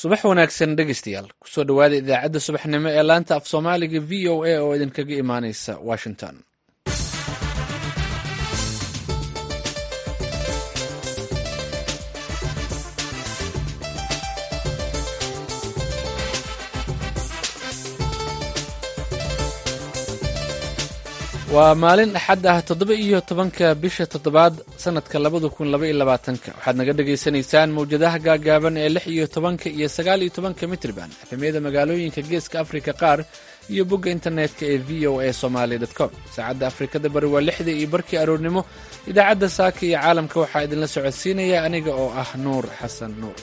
subax wanaagsan dhegeystayaal kusoo dhowaada idaacadda subaxnimo ee laanta af soomaaliga v o a oo idinkaga imaaneysa washington waa maalin axad ah toddoba iyo tobanka bisha toddobaad sanadka labada kun laba iyo labaatanka waxaad naga dhagaysanaysaan mawjadaha gaagaaban ee lix iyo tobanka iyo sagaal iyo tobanka mitriban efemyada magaalooyinka geeska afrika qaar iyo bogga internetka ee v o a somaali com saacadda afrikada bari waa lixda iyo barkii aroornimo idaacadda saaka iyo caalamka waxaa idinla socodsiinaya aniga oo ah nuur xasan nuur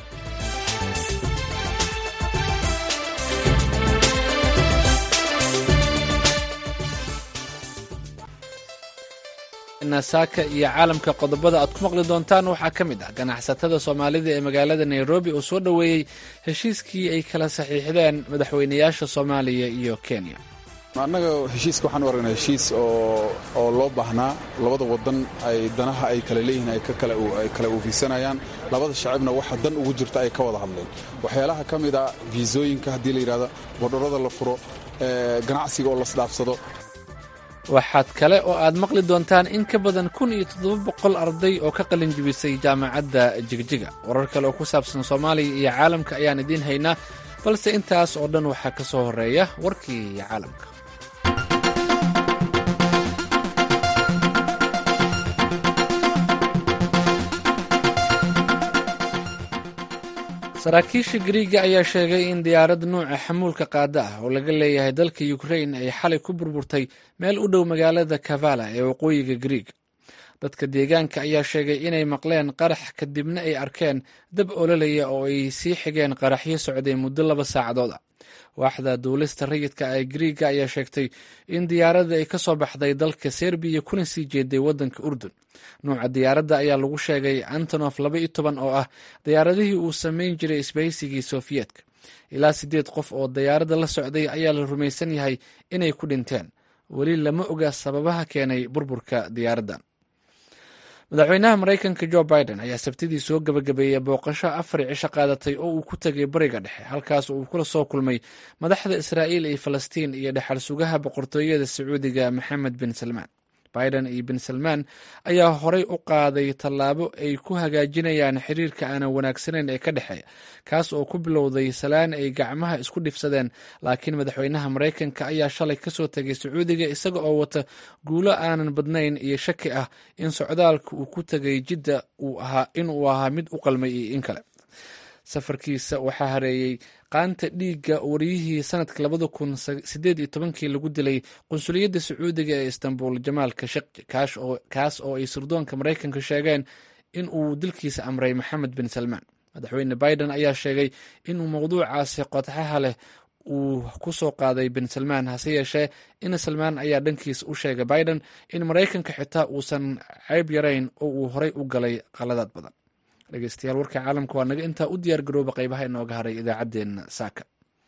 saaka iyo caalamka qodobada aad ku maqli doontaan waxaa ka mid ah ganacsatada soomaalida ee magaalada nairobi oo soo dhoweeyey heshiiskii ay kala saxiixdeen madaxweynayaasha soomaaliya iyo kenya annaga heshiiska waxaan u aragnaa heshiis oo loo baahnaa labada wadan ay danaha ay kala leeyihiin ay kala oofiisanayaan labada shacibna waxa dan ugu jirta ay ka wada hadleen waxyaalaha ka mid a fiisooyinka haddii la yidhahdo bordharada la furo ganacsiga oo lasdhaafsado waxaad kale oo aad maqli doontaan in ka badan kun iyo toddoba boqol arday oo ka qalin jibisay jaamacadda jigjiga warar kale oo ku saabsan soomaaliya iyo caalamka ayaan idiin haynaa balse intaas oo dhan waxaa ka soo horreeya warkii caalamka saraakiisha gariiga ayaa sheegay in diyaarad nuuca xamuulka qaada ah oo laga leeyahay dalka ukrain ay xalay ku burburtay meel u dhow magaalada kavala ee waqooyiga gariig dadka deegaanka ayaa sheegay inay maqleen qarax kadibna ay arkeen dab ololaya oo ay sii xigeen qaraxyo socday muddo laba saacadood ah waaxda duulista rayidka ee gariiga ayaa sheegtay in diyaaradda ay ka soo baxday dalka serbiya kuna sii jeeday waddanka urdun nuuca diyaaradda ayaa lagu sheegay antonof laba iyo toban oo ah diyaaradihii uu samayn jiray isbahaysigii sofiyeetka ilaa siddeed qof oo diyaaradda la socday ayaa la rumaysan yahay inay ku dhinteen weli lama oga sababaha keenay burburka diyaaraddan madaxweynaha maraykanka jo biden ayaa sabtidii soo gabagabeeyey booqasho afar cisho qaadatay oo uu ku tegay bariga dhexe halkaas uu kula soo kulmay madaxda israa'iil iyo falastiin iyo dhexal sugaha boqortooyada sacuudiga maxamed bin salmaan biden iyo bin salmaan ayaa horay u qaaday tallaabo ay ku hagaajinayaan xiriirka aanan wanaagsanayn ee ka dhexeeya kaas oo ku bilowday salaan ay gacmaha isku dhifsadeen laakiin madaxweynaha maraykanka ayaa shalay kasoo tegay sacuudiga isaga oo wata guulo aanan badnayn iyo shaki ah in socdaalka uu ku tegay jidda inuu ahaa mid u qalmay iyo in kale safarkiisa waxaa hareeyey qaanta dhiigga wariyihii sanadka labada kun sideed iyo tobankii lagu dilay qunsuliyadda sacuudiga ee istanbul jamaal kashaqji kaas oo ay sirdoonka maraykanka sheegeen in uu dilkiisa amray maxamed bin salmaan madaxweyne biden ayaa sheegay inuu mowduucaasi qodxaha leh uu ku soo qaaday bin salmaan hase yeeshee in salmaan ayaa dhankiisa u sheegay biden in maraykanka xitaa uusan ceyb yarayn oo uu horay u galay qaladaad badan dhegeystayaal warka caalamka waa naga intaa u diyaar garooba qaybaha inooga haray idaacaddeenna saaka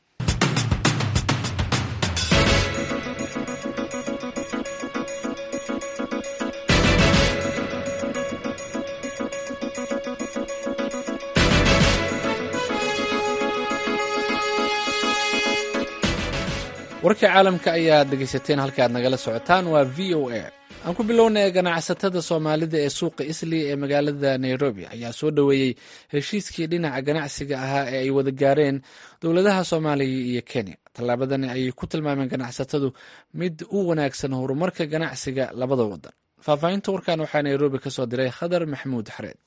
warka caalamka ayaad dhegeysateen halka aad nagala socotaan waa v o a aan ku bilownay ganacsatada soomaalida ee suuqa isli ee magaalada nairobi ayaa soo dhoweeyey heshiiskii dhinaca ganacsiga ahaa ee ay wada gaareen dowladaha soomaaliya iyo kenya tallaabadani ayay ku tilmaameen ganacsatadu mid u wanaagsan horumarka ganacsiga labada wadan faahfaahinta warkan waxaa nairobi ka soo diray khadar maxamuud xareed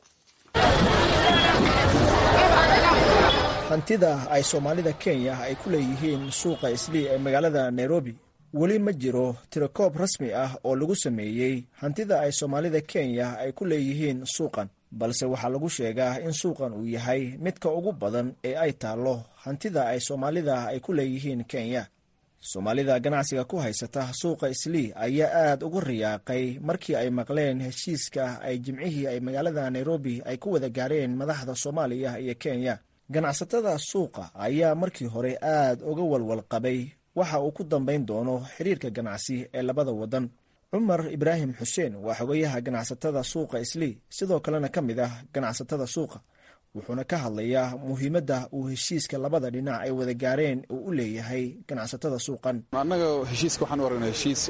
hantida ay soomaalida kenya ay ku leeyihiin suuqa islii ee magaalada nairobi weli ma jiro tirakoob rasmi ah oo lagu sameeyey hantida ay soomaalida kenya ay ku leeyihiin suuqan balse waxaa lagu sheegaa in suuqan uu yahay midka ugu badan ee ay taallo hantida ay soomaalida ay ku leeyihiin kenya soomaalida ganacsiga ku haysata suuqa islii ayaa aad ugu riyaaqay markii ay maqleen heshiiska ay jimcihii ay magaalada nairobi ay ku wada gaareen madaxda soomaaliya iyo kenya ganacsatada suuqa ayaa markii hore aad uga walwal qabay waxa uu ku dambayn doono xiriirka ganacsi ee labada wadan cumar ibraahim xuseen waa xogayaha ganacsatada suuqa islii sidoo kalena ka mid ah ganacsatada suuqa wuxuuna ka hadlayaa muhiimadda uu heshiiska labada dhinac ay wada gaareen uu u leeyahay ganacsatada suuqan annaga heshiiska waxaan u aragnaa heshiis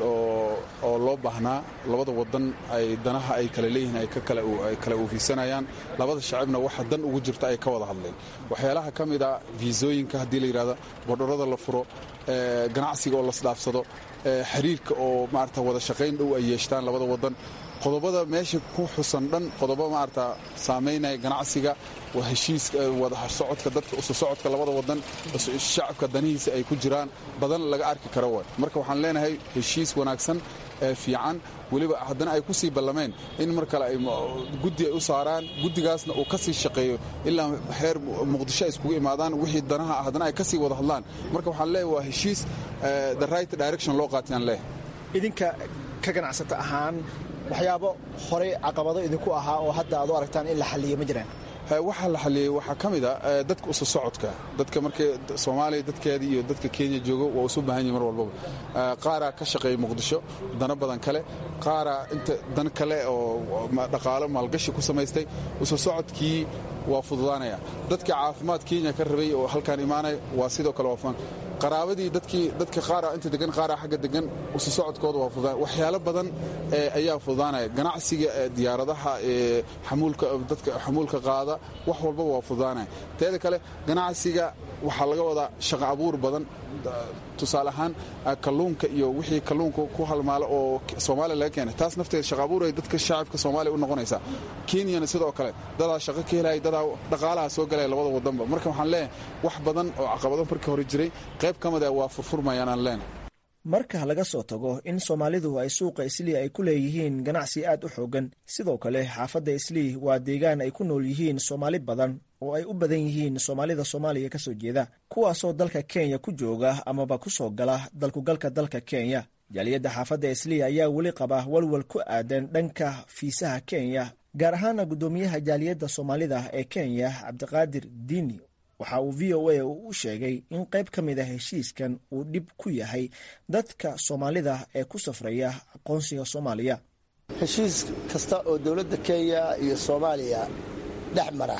oo loo baahnaa labada wadan ay danaha ay kala leeyihiin ay kala uufisanayaan labada shacibna waxa dan ugu jirta ay ka wada hadleen waxyaalaha ka mid a fiisooyinka haddii la yidhahda bordharada la furo ganacsiga oo lasdhaafsado xiriirka oo maarata wada shaqayn dhow ay yeeshtaan labada wadan qodobada meesha ku xusan dhan qodobo maarata saamaynaya ganacsiga waa heshiiska wada socodka dadka usu socodka labada wadan shacabka danihiisa ay ku jiraan badan laga arki karo way marka waxaan leenahay heshiis wanaagsan ee fiican weliba haddana ay ku sii ballameen in mar kale ay guddi ay u saaraan guddigaasna uu ka sii shaqeeyo ilaa xeer muqdisho ay iskugu imaadaan wixii danaha ah haddana ay ka sii wada hadlaan marka waxaan leeyahay waa heshiis the right direction loo qaatayaan leeh idinka ka ganacsata ahaan waxyaabo horey caqabado idinku ahaa oo hadda aad u aragtaan in la xalliyo ma jiraan waxaa la xaliyey waxaa ka mid a dadka usu socodka dadka markay soomaaliya dadkeeda iyo dadka kenya joogo waa isu baahan yihin mar walbaba qaaraa ka shaqeeya muqdisho dano badan kale qaaraa inta dan kale oo dhaqaalo maalgashi ku samaystay usu socodkii waa fududaanaya dadka caafimaad kenya ka rabay oo halkaan imaanaya waa sidoo kale waa qaraabadii dadkii dadka qaara inta degan qaara xagga degan usu socodkooda waa fududaan waxyaalo badan ayaa fududaanaya ganacsiga diyaaradaha xamuulka dadka xamuulka qaada wax walbaba waa fududaanaya teeda kale ganacsiga waxaa laga wadaa shaqo abuur badan tusaale ahaan kalluunka iyo wixii kalluunka ku halmaalo oo soomaaliya laga keenay taas nafteeda shaqa abuur ay dadka shacabka soomaaliya u noqonaysaa kenyana sidoo kale dadaa shaqo ka helaya dadaa dhaqaalaha soo galaya labada wadanba marka waxaan leenahay wax badan oo caqabado markii hore jiray qayb ka mid ah waa furfurmayaan aan leenahay marka laga soo tago in soomaalidu ay suuqa islii ay ku leeyihiin ganacsi aad u xoogan sidoo kale xaafadda islii waa deegaan ay ku nool yihiin soomaali badan oo ay u badan yihiin soomaalida soomaaliya ka soo jeeda kuwaasoo dalka kenya ku jooga amaba ku soo gala dalkugalka dalka kenya jaaliyadda xaafadda islii ayaa weli qaba walwal ku aadan dhanka fiisaha kenya gaar ahaana guddoomiyaha jaaliyadda soomaalida ee kenya cabdiqaadir diini waxa uu v o a u sheegay in qayb ka mid a heshiiskan uu dhib ku yahay dadka soomaalida ee ku safraya aqoonsiga soomaaliya heshiis kasta oo dowladda kenya iyo soomaaliya dhex mara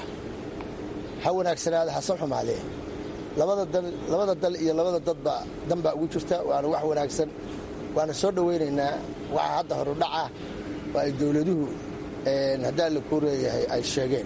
ha wanaagsanaada hasan xumaadee labada dal iyo labada dadba danbaa ugu jirta waana wax wanaagsan waana soo dhowaynaynaa waxa hadda horudhaca oo ay dowladuhu haddaa la kuu leeyahay ay sheegeen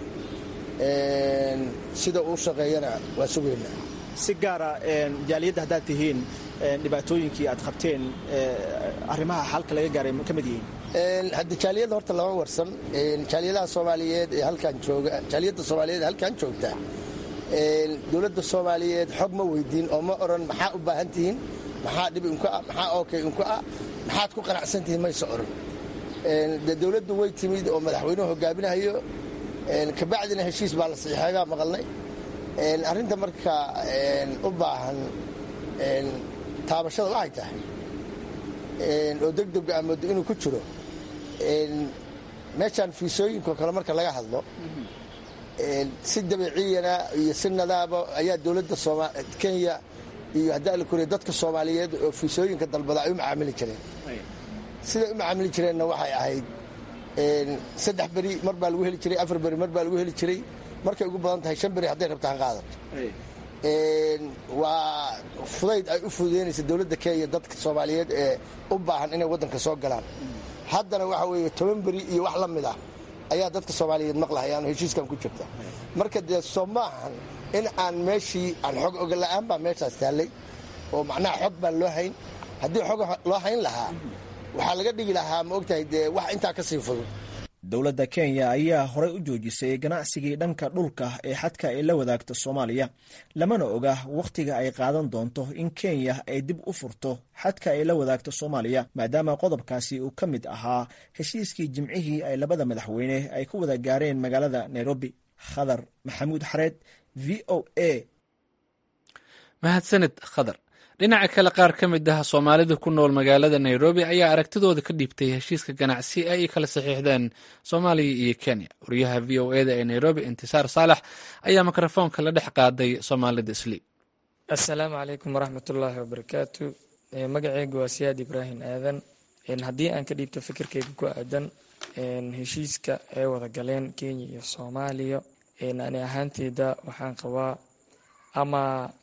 sida uu shaqeeyana waa sugaynaa si gaara jaaliyadda haddaad tihiin dhibaatooyinkii aad qabteen arrimaha xalka laga gaaray ka mid yihiin hadda jaaliyadda horta lama warsan jaaliyadaha soomaaliyeed ee halkaan jooga jaaliyadda soomaaliyeed ee halkaan joogta dowladda soomaaliyeed xog ma weydiin oo ma oran maxaa u baahan tihiin maxaa dhib inku ah maxaa ookay inku ah maxaad ku qanacsan tihiin mayse oran dee dowladdu way timid oo madaxweynuhu hogaaminahayo kabacdina heshiis baa la saxiixeegaa maqalnay arrinta marka u baahan taabashada waxay tahay oo degdega amoodo inuu ku jiro meeshaan fiisooyinkao kale marka laga hadlo si dabiiciyana iyo si nadaaba ayaa dowladda kenya iyo haddaa la koriya dadka soomaaliyeed oo fiisooyinka dalbada ay u macaamili jireen siday u macaamili jireenna waxay ahayd saddex beri mar baa lagu heli jiray afar beri mar baa lagu heli jiray markay ugu badan tahay shan beri hadday rabtaan qaadato waa fudayd ay u fududeynaysa dowladda kenya dadka soomaaliyeed ee u baahan inay waddanka soo galaan haddana waxa weeye toban beri iyo wax la mid ah ayaa dadka soomaaliyeed maqlahayaan oo heshiiskan ku jirta marka dee soo maahan in aan meeshii aan xog ogola'aan baa meeshaas taallay oo macnaha xog baan loo hayn haddii xog loo hayn lahaa waxaa laga dhigi lahaa ma ogtahay dee wax intaa ka sii fudud dowladda kenya ayaa horey u joojisay ganacsigii dhanka dhulka ee xadka ay la wadaagto soomaaliya lamana oga wakhtiga ay qaadan doonto in kenya ay dib u furto xadka ay la wadaagto soomaaliya maadaama qodobkaasi uu ka mid ahaa heshiiskii jimcihii ay labada madaxweyne ay ku wada gaareen magaalada nairobi khadar maxamuud xareed v o a mahadsanid khadar dhinaca kale qaar ka mid ah soomaalida ku nool magaalada nairobi ayaa aragtidooda ka dhiibtay heshiiska ganacsi ay kala saxiixdeen soomaaliya iyo kenya wariyaha v o eda ee nairobi intisaar saalax ayaa mikrofoonka la dhex qaaday soomaalida isli assalaamu calaykum waraxmatullaahi wabarakaatu magaceyga waa siyaad ibraahim aadan haddii aan ka dhiibto fikirkeyga ku aadan heshiiska ay wada galeen kenya iyo soomaaliya ani ahaanteyda waxaan qabaa ama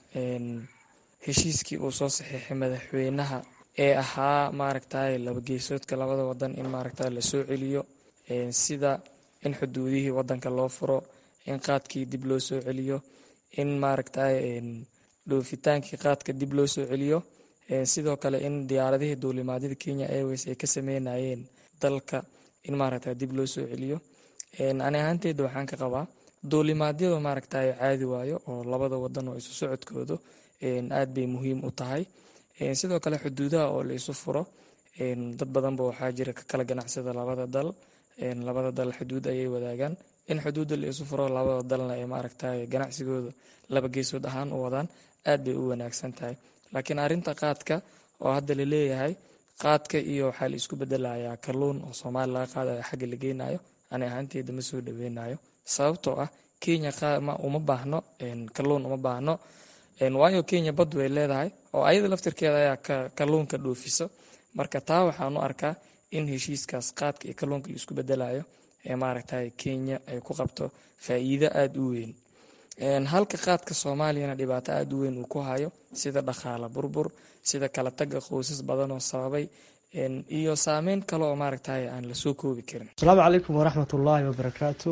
heshiiskii uu soo saxiixay madaxweynaha ee ahaa maaragtay labageesoodka labada wadan in maaragta lasoo celiyo sida in xuduudihii wadanka loo furo in qaadkii dib loo soo celiyo in maaragtay dhoofitaankii qaadka dib loo soo celiyo sidoo kale in diyaaradihii duulimaadyada kenya airways ay ka sameynayeen dalka in maaragta dib loo soo celiyo ani ahaanteyda waxaan ka qabaa duulimaadyada maaragtay caadi waayo oo labada wadan oo isu socodkooda aad bay muhiim u tahay sidoo kale xuduudaha oo la isu furo dad badanba waxaa jira ka kala ganacsada labada dal labada dal xuduud ayay wadaagaan in xuduudda la isu furo labada dalna ay maaragtay ganacsigooda laba geesood ahaan u wadaan aad bay u wanaagsan tahay laakiin arinta qaadka oo hadda la leeyahay qaadka iyo waxaa la isku bedelayaa kalluun oo soomaali laga qaadayo xagga la geynayo ani ahaanteyda ma soo dhaweynayo sababtoo ah kenya uma baahno kalluun uma baahno waayo kenya bad way leedahay oo ayada laftirkeeda ayaa kalluunka dhoofiso marka taa waxaan u arkaa in heshiiskaas qaadka iyo kalluunka la isku bedelayo ee maaragtay kenya ay ku qabto faa'iido aada u weyn halka qaadka soomaaliyana dhibaato aada u weyn uu ku hayo sida dhaqaala burbur sida kala taga qoysas badan oo sababay iyo saameyn kale oo maaragtay aan lasoo koobi karin asalaamu calaykum waraxmat ullaahi wabarakaatu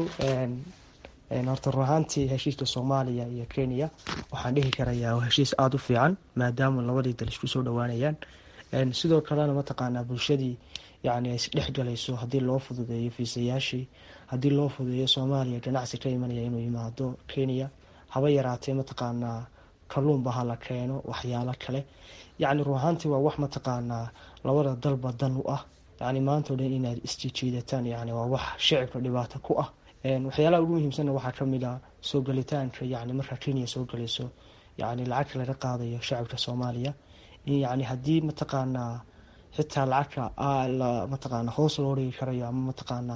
horta run ahaantii heshiiska soomaaliya iyo kenya waxaan dhihi karayaa waa heshiis aada u fiican maadaama labadii dal isku soo dhowaanayaan sidoo kalena mataqaanaa bulshadii yani ay isdhex galayso haddii loo fududeeyo fiisayaashii haddii loo fududeeyo soomaaliya ganacsi ka imanaya inuu yimaado kenya haba yaraatee mataqaanaa kalluunba hala keeno waxyaalo kale yacni run ahaantii waa wax mataqaanaa labada dalba dan u ah yani maanta o dhan inaad isjijiidataan yani waa wax shicibka dhibaato ku ah waxyaalaha ugu muhiimsanna waxaa kamid a soo gelitaanka yani markaa kenya soo gelayso yani lacagta laga qaadayo shacabka soomaaliya in yani haddii mataqaanaa xitaa lacagta mataqaana hoos loo dhigi karayo ama mataqaanaa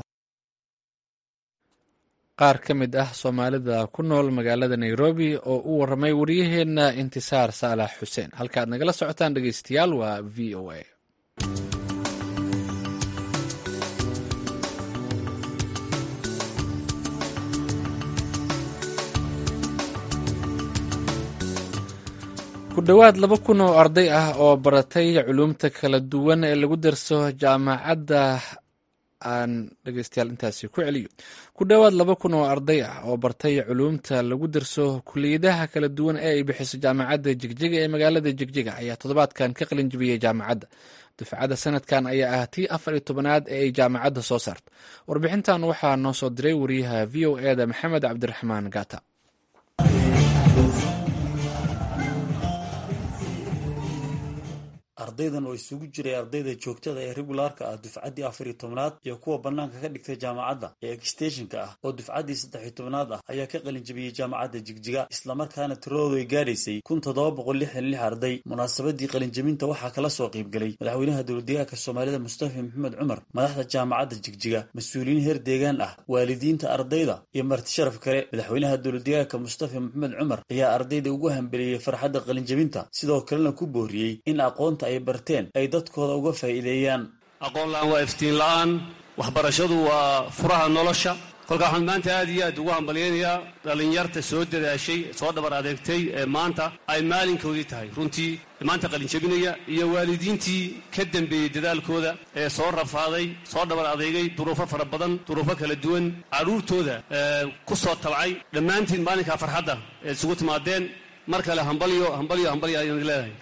qaar ka mid ah soomaalida ku nool magaalada nairobi oo u waramay waryaheena intisaar saalax xuseen halkaaad nagala socotaan dhegeystayaal waa v o a ku dhowaad laba kun oo arday ah oo baratay culuumta kala duwan ee lagu darso jaamacadda aan dhegeystayaal intaasi ku celiyo ku dhowaad laba kun oo arday ah oo bartay culuumta lagu darso kuliyadaha kala duwan ee ay bixiso jaamacadda jigjiga ee magaalada jigjiga ayaa toddobaadkan ka qalin jibiyey jaamacadda dufcadda sanadkan ayaa ah tii afar iyo tobanaad ee ay jaamacadda soo saarto warbixintan waxaa noo soo diray wariyaha v o eda maxamed cabdiraxmaan gata ardaydan oo isugu jiray ardayda joogtada ee regulaarka ah dufcaddii afar iyo tobnaad iyo kuwa bannaanka ka dhigtay jaamacadda ee egsteshinka ah oo dufcaddii saddex iyo tobnaad ah ayaa ka qalin jabiyey jaamacadda jigjiga islamarkaana tiradoodu ay gaadhaysay kun toddoba boqol lixdan lix arday munaasabadii qalinjabinta waxaa kala soo qaybgelay madaxweynaha dowladdeegaanka soomaalida mustafa maxamed cumar madaxda jaamacadda jigjiga mas-uuliyiin heer deegaan ah waalidiinta ardayda iyo marti sharaf kale madaxweynaha dowladdeegaanka mustafa maxamed cumar ayaa ardayda ugu hambeliyey farxadda qalinjabinta sidoo kalena ku booriyey in aqoonta ay barteen ay dadkooda uga faa'iideeyaan aqoon la-aan waa iftiin la-aan waxbarashadu waa furaha nolosha kolkaa waxaan maanta aad iyo aad ugu hambalyaynayaa dhallinyarta soo dadaashay soo dhabar adeegtay ee maanta ay maalinkoodii tahay runtii maanta qalinjabinaya iyo waalidiintii ka dambeeyey dadaalkooda ee soo rafaaday soo dhabar adeegay duruufo fara badan duruufo kala duwan carruurtooda ku soo tabcay dhammaantiin maalinkaa farxadda ee isugu timaadeen mar kale hambalyo hambalyo hambalyo ayaan leedahay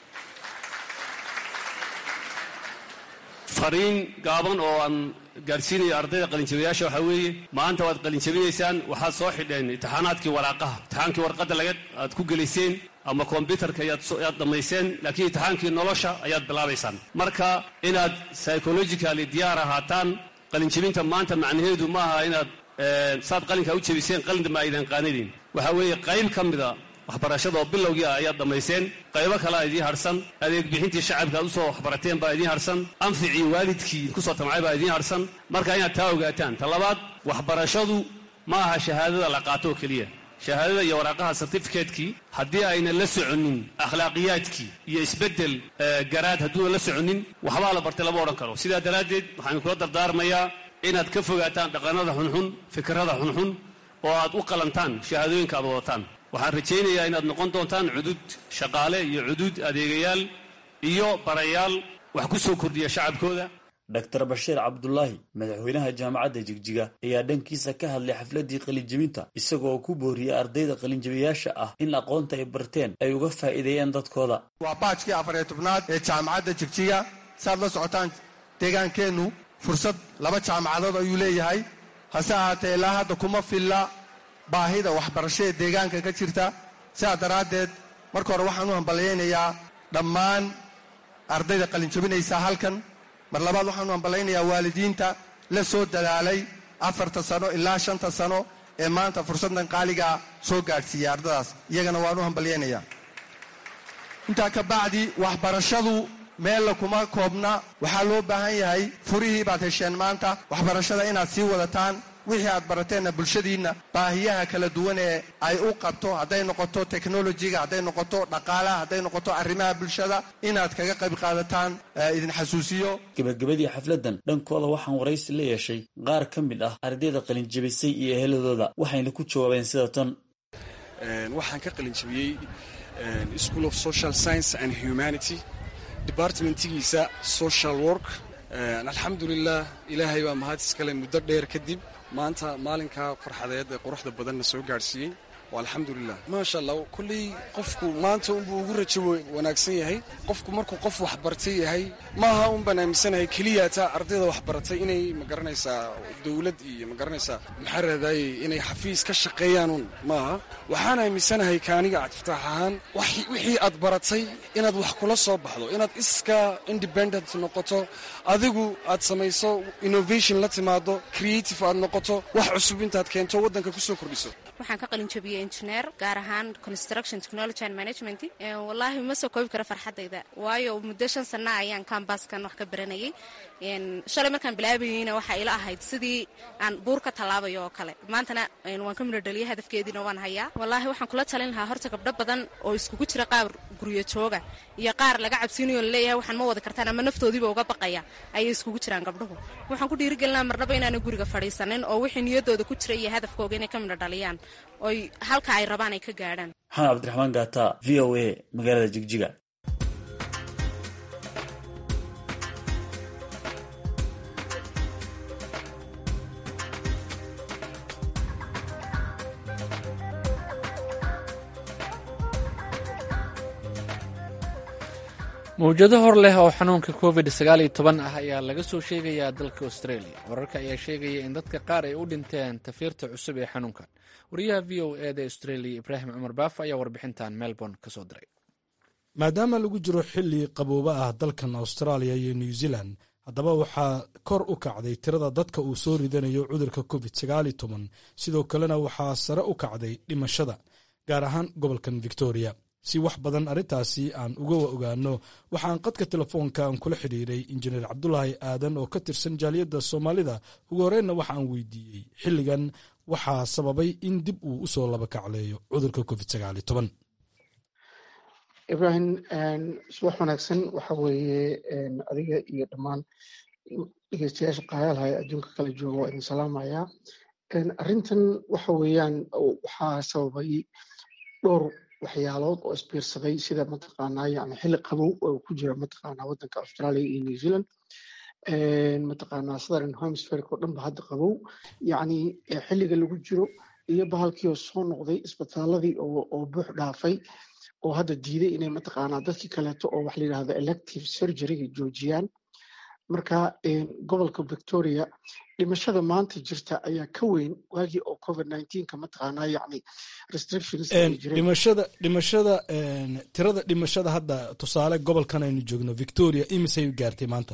fariin gaaban oo aan gaadhsiinayo ardayda qalinjabiyaasha waxaa weeye maanta waad qalinjabinaysaan waxaad soo xidheen imtixaanaadkii waraaqaha imtixaankii warqadda laga aad ku gelayseen ama kombyutarka ayaad dhammayseen laakiin imtixaankii nolosha ayaad bilaabaysaan marka inaad psychologically diyaar ahaataan qalinjabinta maanta macnaheedu ma aha inaad saad qalinkaa u jebiseen qalindama aydan qaanidin waxaa weeye qayb ka mida waxbarashada oo bilowgii ah ayaad dhammayseen qaybo kalea idiin harsan adeeg bixintii shacabka aad usoo waxbarateen baa idiin harsan anficii waalidkii kusoo tamcay baa idiin harsan marka inaad taa ogaataan ta labaad waxbarashadu ma aha shahaadada la qaato oo keliya shahaadada iyo waraaqaha certificatekii haddii ayna la soconin akhlaaqiyaadkii iyo isbeddel garaad hadduuna la soconin waxbaa la bartay lama odhan karo sidaa daraaddeed waxaan kula dardaarmayaa inaad ka fogaataan dhaqanada xunxun fikrada xunxun oo aad u qalantaan shahaadooyinka aad wadataan waxaan rajaynayaa inaad noqon doontaan cudud shaqaale iyo cudud adeegayaal iyo barayaal wax ku soo kordhiya shacabkooda dr bashiir cabdulaahi madaxweynaha jaamacadda jigjiga ayaa dhankiisa ka hadlay xafladdii qalinjebinta isagoo ku booriyey ardayda qalinjebiyaasha ah in aqoonta ay barteen ay uga faa'iideeyaan dadkooda waa baajkii afariyo tobnaad ee jaamacadda jigjiga saaad la socotaan deegaankeennu fursad laba jaamacadood ayuu leeyahay hase ahaatee ilaa hadda kuma filla baahida waxbarasho ee deegaanka ka jirta sidaa daraaddeed marka hore waxaan u hambalyaynayaa dhammaan ardayda qalinjebinaysa halkan mar labaad waxaan u hamballaynayaa waalidiinta la soo dadaalay afarta sano ilaa shanta sano ee maanta fursaddan qaaligaa soo gaadhsiiyey ardadaas iyagana waan u hambalyaynayaa intaa ka bacdi waxbarashadu meella kuma koobna waxaa loo baahan yahay furihii baad hesheen maanta waxbarashada inaad sii wadataan wixii aad barateenna bulshadiinna baahiyaha kala duwan ee ay u qabto hadday noqoto teknolojiga hadday noqoto dhaqaalaha hadday noqoto arrimaha bulshada inaad kaga qayb qaadataan idin xasuusiyo gebagabadii xafladdan dhankooda waxaan waraysi la yeeshay qaar ka mid ah ardayda qalinjebisay iyo eheladooda waxayna ku jawaabeen sida tan waxaan ka qalinjebiyey school of social science and humanity departmentigiisa social work alxamdulilah ilaahay baa mahad iskale muddo dheer kadib maanta maalinkaa farxadeed ee quruxda badanna soo gaadhsiiyey alxamdulilah maasha allah kolley qofku maanta unbuu ugu rajo wanaagsan yahay qofku markuu qof waxbartay yahay maaha un baan aaminsanahay keliyaataa ardayda waxbaratay inay magaranaysaa dowlad iyo magaranaysaa maxaa raadaaye inay xafiis ka shaqeeyaanun maaha waxaan aaminsanahay kaaniga cabdifataax ahaan wixii aad baratay inaad wax kula soo baxdo inaad iska independent noqoto adigu aad samayso innovation la timaado creative aad noqoto wax cusub intaad keento waddanka kusoo kordhiso waxaan ka qalin jabiyey engineer gaar ahaan construction technology and management wallaahi ma soo koobi karo farxaddayda waayo muddo shan sana ayaan kambaskan wax ka baranayay shalay markaan bilaabayeyna waxaa ila ahayd sidii aan buur ka tallaabayo oo kale maantana waan ka midho dhaliyay hadafkeediina waan hayaa wallaahi waxaan kula talin lahaa horta gabdho badan oo iskugu jira qaar guryo jooga iyo qaar laga cabsiinayo laleeyahay waxaan ma wadi kartaan ama naftoodiiba uga baqaya ayay iskugu jiraan gabdhuhu waxaan ku dhiirigelinaa marnaba inaana guriga fadhiisanin oo wixii niyadooda ku jira iyo hadafkooga inay ka midho dhaliyaan oy halka ay rabaan ay ka gaadhaan maxamed cabdiraxmaan gaata v o a magaalada jigjiga mawjado hor leh oo xanuunka covid sagaal iyo toban ah ayaa laga soo sheegayaa dalka australia wararka ayaa sheegaya in dadka qaar ay u dhinteen tafiirta cusub ee xanuunkan wariyaha v o eda australia ibraahim cumar baaf ayaa warbixintan melbourne ka soo diray maadaama lagu jiro xilli qabooba ah dalkan australia iyo new zealand haddaba waxaa kor u kacday tirada dadka uu soo ridanayo cudurka covid sagaal iyo toban sidoo kalena waxaa sare u kacday dhimashada gaar ahaan gobolkan victoria si wax badan arrintaasi aan uga ogaano waxaan qadka telefoonka aan kula xidhiiray injineer cabdulaahi aadan oo ka tirsan jaaliyadda soomaalida ugu horreynna waxa aan weydiiyey xilligan waxaa sababay in dib uu usoo laba kacleeyo cudurka covid sagaal iyo toban ibrahim subax wanaagsan waxa weeye adiga iyo dhammaan dhegeystayaasha qaayaalhaya adduunka kala jooga waa idin salaamayaa arrintan waxa weeyaan waxaa sababay dhowr waxyaalood oo isbiirsaday sida mataqaanaa yani xilli qabow oo ku jira mataqaanaa waddanka australia iyo new zealand mataqaanaa southern hemisphere oo dhan ba hadda qabow yacni xilliga lagu jiro iyo bahalkii oo soo noqday isbitaaladii oo oo buux dhaafay oo hadda diiday inay mataqaanaa dadkii kaleeto oo wax la yidhahdo elective surgeryga joojiyaan marka gobolka victoria dhimashada maanta jirta ayaa ka weyn waagii oo covid nineteenka mataqaanaa yacni restrictions dhimashada dhimashada tirada dhimashada hadda tusaale gobolkan aynu joogno victoria imisay gaartay maanta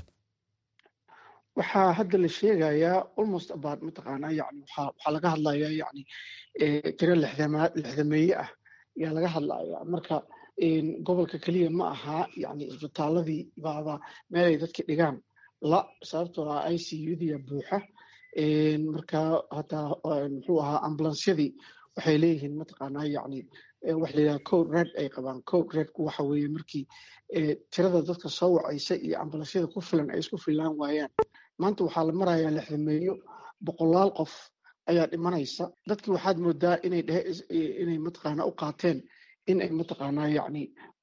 waxaa hadda la sheegayaa almost about mataqaanaa yani waxaa waxaa laga hadlayaa yani tiro lixdamaad lixdameeye ah ayaa laga hadlayaa marka gobolka keliya ma aha yani isbitaaladii baaba meelay dadka dhigaan la sababtoo ah i c udia buuxa marka hataa muxuu ahaa ambulansyadii waxay leeyihiin mataqaanaa yani wax la yidhaha code red ay qabaan code redku waxa weeye markii tirada dadka soo wacaysa iyo ambulansyada ku filan ay isku filaan waayaan maanta waxaa la marayaa lixdameeyo boqolaal qof ayaa dhimanaysa dadkii waxaad moodaa inay dhehe inay mataqaanaa u qaateen in ay mataqaanaa yacni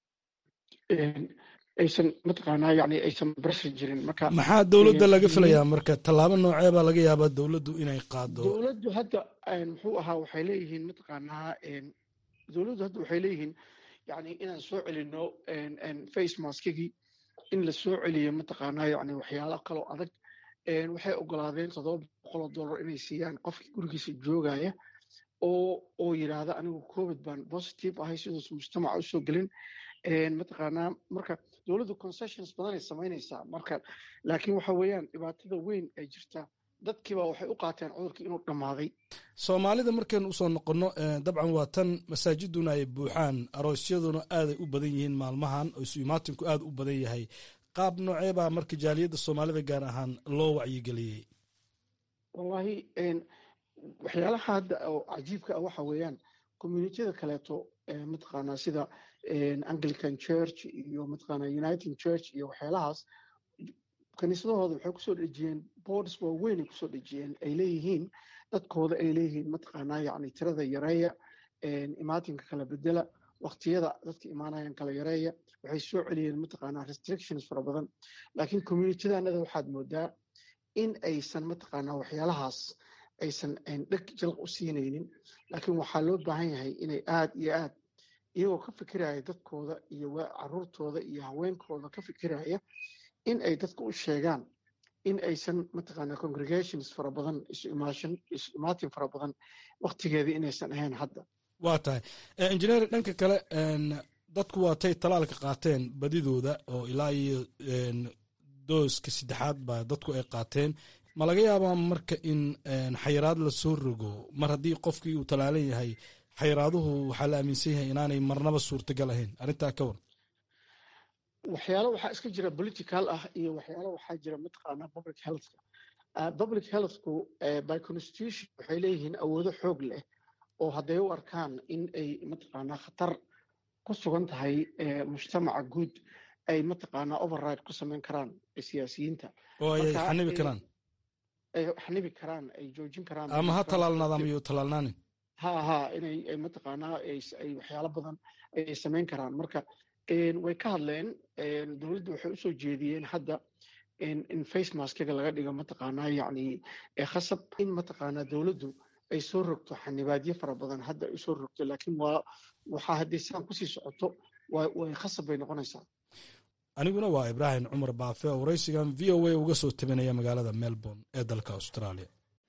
aysan mataqaanaa yacni aysan barasha jirin marka maxaa dowladda laga filayaa marka tallaabo noocee baa laga yaabaa dowladdu inay qaado dowladdu hadda muxuu ahaa waxay leeyihiin mataqaanaa dowladdu hadda waxay leeyihiin yacni inaan soo celino face maskigii in la soo celiyo mataqaanaa yacni waxyaalo kaloo adag waxay ogolaadeen toddoba boqoloo dollar inay siiyaan qofkii gurigiisa joogaya oo oo yidhaahda anigu covid baan positive ahay siduus mujtamaca usoo gelin mataqaanaa marka dowladdu concessions badanay samaynaysaa marka laakiin waxa weeyaan dhibaatada weyn ay jirtaa dadkiiba waxay u qaateen cudurkii inuu dhammaaday soomaalida markaynu usoo noqonno dabcan waa tan masaajiduna ay buuxaan aroosyaduna aaday u badan yihiin maalmahan oo isu imaatinku aad u badan yahay qaab noocee baa marka jaaliyadda soomaalida gaar ahaan loo wacyigeliyey wallaahi waxyaalaha hadda oo cajiibka ah waxa weeyaan communitiyada kaleeto mataqaanaa sida anglican church iyo mataqaanaa united church iyo waxyaalahaas kaniisadahooda waxay kusoo dhejiyeen boards waaweyn ay kusoo dhejiyeen ay leeyihiin dadkooda ay leeyihiin mataqaanaa yacni tirada yareeya imaatinka kala bedela waqtiyada dadka imaanayaan kala yareeya waxay soo celiyeen mataqaanaa restrictions fara badan laakiin communitidanada waxaad moodaa in aysan mataqaanaa waxyaalahaas aysan dheg jalq u siinaynin laakiin waxaa loo baahan yahay inay aad iyo aad iyagoo ka fikiraya dadkooda iyo caruurtooda iyo haweenkooda ka fikiraya in ay dadka u sheegaan in aysan mataqaanaa congregations fara badan isu imaashan isu imaatin fara badan waqtigeedii inaysan ahayn hadda waa tahay injineer dhanka kale dadku waatay talaalka qaateen badidooda oo ilaa iyo dooska saddexaad baa dadku ay qaateen ma laga yaabaa marka in xayiraad lasoo rogo mar haddii qofkii uu talaalan yahay xayiraaduhu waxaa la aaminsan yahay inaanay marnaba suurtagal ahayn arrintaa ka war waxyaalo waxaa iska jira political ah iyo waxyaalo waxaa jira mataqaanaa public healthka public healthku by constitution waxay leeyihiin awoodo xoog leh oo hadday u arkaan in ay mataqaanaa khatar ku sugan tahay mujtamaca guud ay mataqaanaa override ku samayn karaan siyaasiyiinta oo ay xanibi karaan ay xanibi karaan ay joojin karaan ama ha talaalnaada ama yuu talaalnaanin ha ha inay mataqaanaa ay waxyaalo badan ay samayn karaan marka way ka hadleen dowladda waxay usoo jeediyeen hadda in face maskiga laga dhigo mataqaanaa yacni khasab in mataqaanaa dowladdu ay soo rogto xanibaadyo fara badan hadda ay soo rogto laakiin waa waxaa haddii sidaan kusii socoto way khasab bay noqonaysaa aniguna waa ibraahim cumar baafe oo waraysigan v o a uga soo tabinaya magaalada melbourne ee dalka australia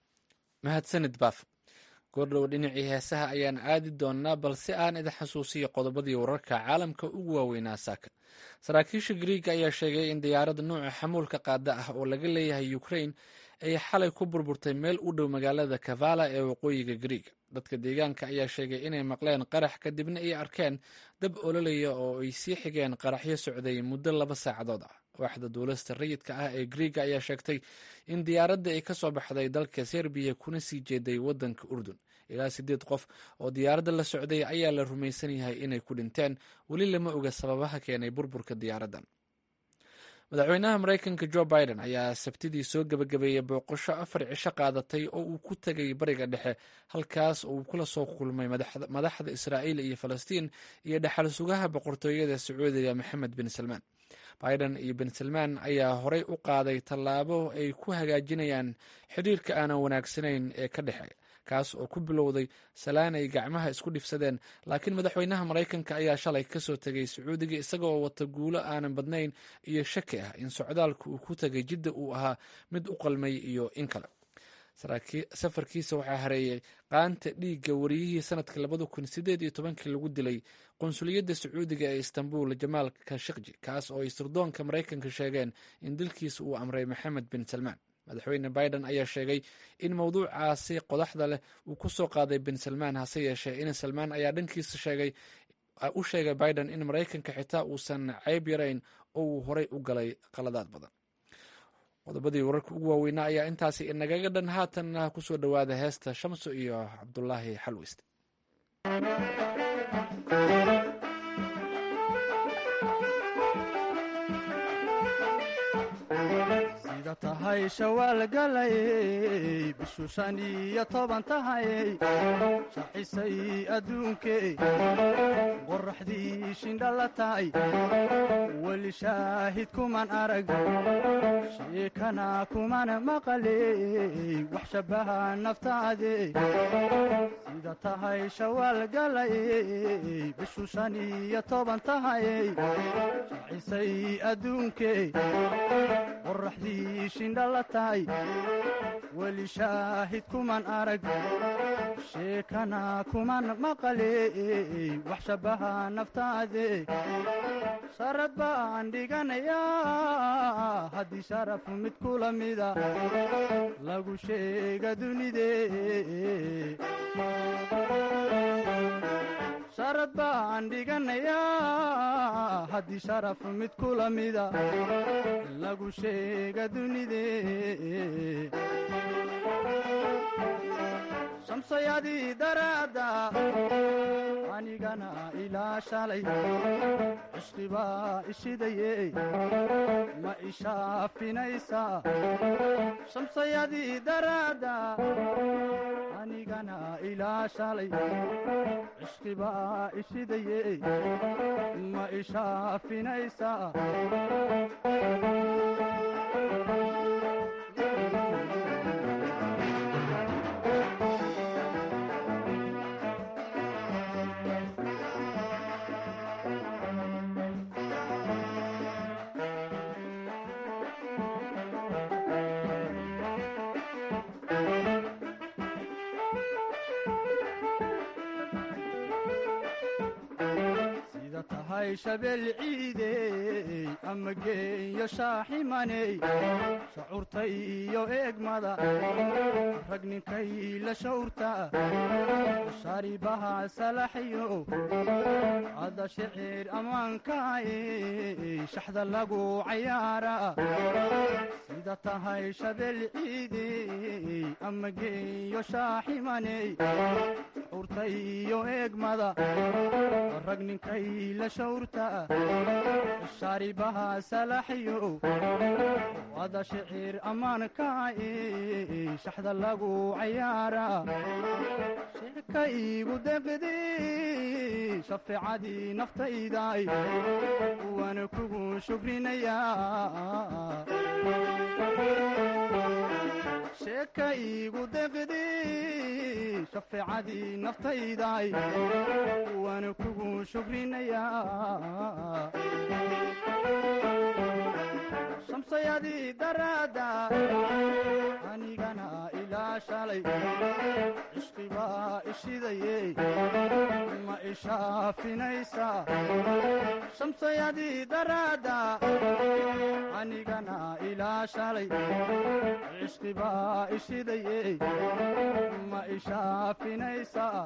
mahadsanid baaf goordhow dhinacii heesaha ayaan aadi doonnaa balse aan idin xasuusiyo qodobadii wararka caalamka ugu waaweynaa saaka saraakiisha griiga ayaa sheegay in diyaarada nuuca xamuulka qaada ah oo laga leeyahay ukrain ay xalay ku burburtay meel u dhow magaalada kavala ee waqooyiga griiga dadka deegaanka ayaa sheegay inay maqleen qarax kadibna ay arkeen dab ololaya oo ay sii xigeen qaraxyo socday muddo laba saacadood ah waaxda duulista rayidka ah ee griiga ayaa sheegtay in diyaaradda ay ka soo baxday dalka serbiya kuna sii jeeday waddanka urdun ilaa siddeed qof oo diyaaradda la socday ayaa la rumaysan yahay inay ku dhinteen weli lama oga sababaha keenay burburka diyaaraddan madaxweynaha maraykanka jo biden ayaa sabtidii soo gebagabeeyey booqasho afar cisho qaadatay oo uu ku tegay bariga dhexe halkaas oo uu kula soo kulmay madaxda israa'iil iyo falastiin iyo dhexal sugaha boqortooyada sacuudiga maxamed bin salmaan biden iyo bin salmaan ayaa horey u qaaday tallaabo ay ku hagaajinayaan xidhiirka aanan wanaagsanayn ee ka dhexeeya kaas oo ku bilowday salaan ay gacmaha isku dhifsadeen laakiin madaxweynaha maraykanka ayaa shalay kasoo tegay sacuudiga isagoo wata guulo aanan badnayn iyo shaki ah in socdaalka uu ku tegay jidda uu ahaa mid u qalmay iyo in kale safarkiisa waxaa hareeyay qaanta dhiigga wariyihii sanadka labada kun sideed iyo tobankii lagu dilay qunsuliyadda sacuudiga ee istanbul jamaal kashikji kaas oo ay sirdoonka maraykanka sheegeen in dilkiisa uu amray maxamed bin salmaan madaxweyne biden ayaa sheegay in mowduucaasi qodaxda leh uu ku soo qaaday bin salmaan hase yeeshee in salmaan ayaa dhankiisa sheegay u sheegay biden in maraykanka xitaa uusan ceyb yarayn oo uu horey u galay qaladaad badan qodobadii wararka ugu waaweynaa ayaa intaasi inagaga dhan haatanna kusoo dhowaada heesta shamso iyo cabdulaahi xalwist sida sida tahay shawaal galayey bishu shan iyo toban tahayey shaxisay adduunkee qoraxdii shindha la tahay weli shaahid kuman arag sheekana kuman maqaley wax shabaha naftaade sida tahay shawaal galayey bishu shan iyo toban tahayey shaxisay adduunkee qoraxdii shindha la tahay weli shaahid kuman arag sheekana kuman maqaley wax shabaha naftaade sharad baan dhiganayaa haddii sharaf mid kula mida lagu sheega dunide sharad baan dhiganayaa haddii sharaf mid kula mida lagu sheega dunide shamsayadii daraadda anigana ilaa shalay cishqibaa ishidaye ma ishaafinaysaa shamsayadii daraadda anigana ilaa shalay cishqibaa ishidaye ma ishaafinaysaa sida tahay shabeel ciidey ama geeyo shaaximaney shacuurta iyo eegmada rag ninkay la shawrta shaaribaha salaxyo ada shicir ammaankaay shaxda lagu cayaara sida tahay shabeel ciidey ama geeyo shaaximaney shacuurta iyo eegmada rag ninkay la shawrta shaaribaha salaxyo ada shicir ammaankaay shaxda lagu cayaara sheeka iigu deqdi shafeecadii naftayday waana kugu shukrinayaa sheeka iigu deqdi shafeecadii naftayday waana kugu shukrinayaa shamsayadii daraadda anigana ilaa shalay cishqibaa ishidaye ma ishaafinaysaa shamsayadii daraadda anigana ilaa shalay cishqibaa ishidaye ma ishaafinaysaa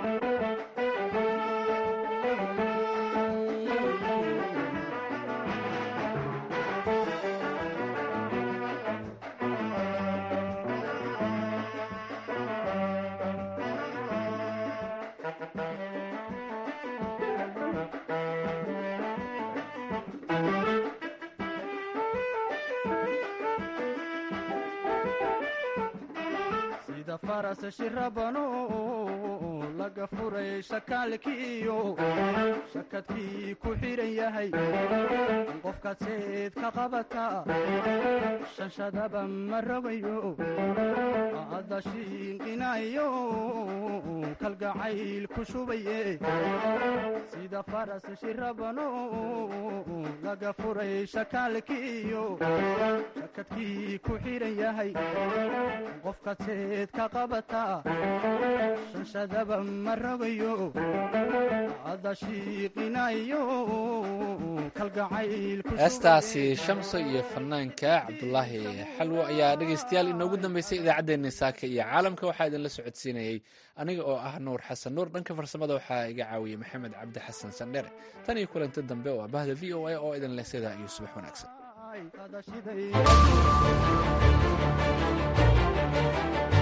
sida faras shirabano laga furay shakaalkiiyo shakadkii ku xidhan yahay qofkaad seed ka qabata shanshadaba ma rogayo adda shiinqinayo kalgacayl ku shubaye sida faras shirabano laga furay shakaalkiiyo shakadkii ku xidhan yahay qofkaad seed ka qabata shanshadaba ma rogayo adda shiiqinayo kalgacayl ku heestaasi shamso iyo fanaanka cabdulaahi xalwo ayaa dhegaystayaal inoogu dambeysay idaacaddeenni saaka iyo caalamka waxaa idinla socodsiinayey aniga oo ah nuur xasan nuur dhanka farsamada waxaa iga caawiyey maxamed cabdi xasan sandhere tan iyo kulanti dambe oo bahda v o a oo idin leh sidaa iyo subax wanaagsan